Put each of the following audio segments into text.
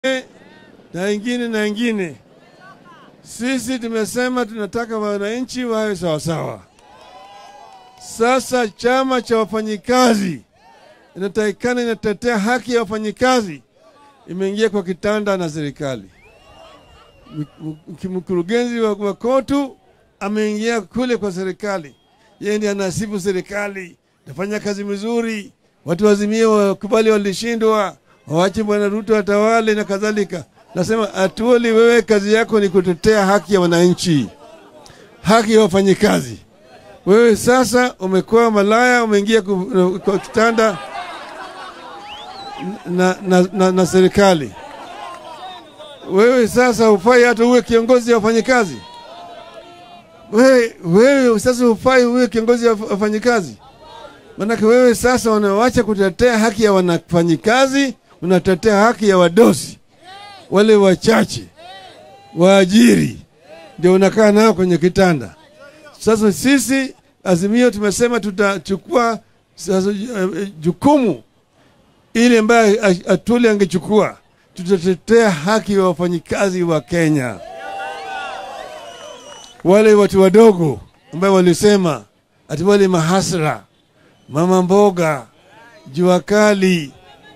na ingine na ingine. Sisi tumesema tunataka wananchi wawe sawasawa. Sasa chama cha wafanyikazi inatakikana inatetea haki ya wafanyikazi, imeingia kwa kitanda na serikali. Mkurugenzi wa, wa kotu ameingia kule kwa serikali, yeye ndiye anasifu serikali, nafanya kazi mzuri, watu wazimie wakubali walishindwa, wawache bwana Ruto atawale na kadhalika. Nasema Atuoli, wewe kazi yako ni kutetea haki ya wananchi, haki ya wafanyikazi. Wewe sasa umekuwa malaya, umeingia kwa kitanda na, na, na, na serikali. Wewe sasa hufai hata uwe kiongozi wa wafanyikazi. Wewe, wewe sasa hufai uwe kiongozi wa wafanyikazi, maanake wewe sasa unawacha kutetea haki ya wanafanyikazi, unatetea haki ya wadosi wale wachache waajiri, ndio unakaa nao kwenye kitanda. Sasa sisi Azimio tumesema tutachukua sasa jukumu ile ambayo Atuli angechukua, tutatetea haki ya wafanyikazi wa Kenya, wale watu wadogo ambao walisema ati wale mahasra, mama mboga, jua kali,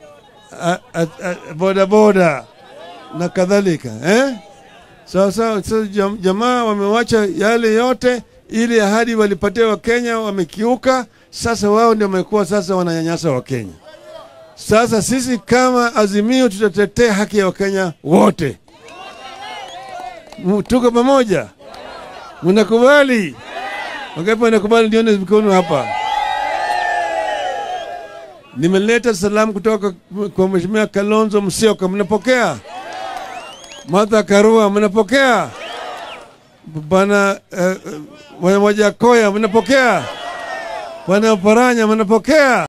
bodaboda na kadhalika eh? Sawa sawa. Sasa jamaa wamewacha yale yote, ili ahadi walipatia Wakenya wamekiuka. Sasa wao ndio wamekuwa sasa wananyanyasa Wakenya. Sasa sisi kama Azimio tutatetea haki ya Wakenya wote. Tuko pamoja, mnakubali? Wangapi wanakubali? Nione mikono hapa. Nimeleta salamu kutoka kwa Mheshimiwa Kalonzo Musyoka, mnapokea? Martha Karua mnapokea? Bwana uh, Wajakoya mnapokea? Bwana Paranya mnapokea?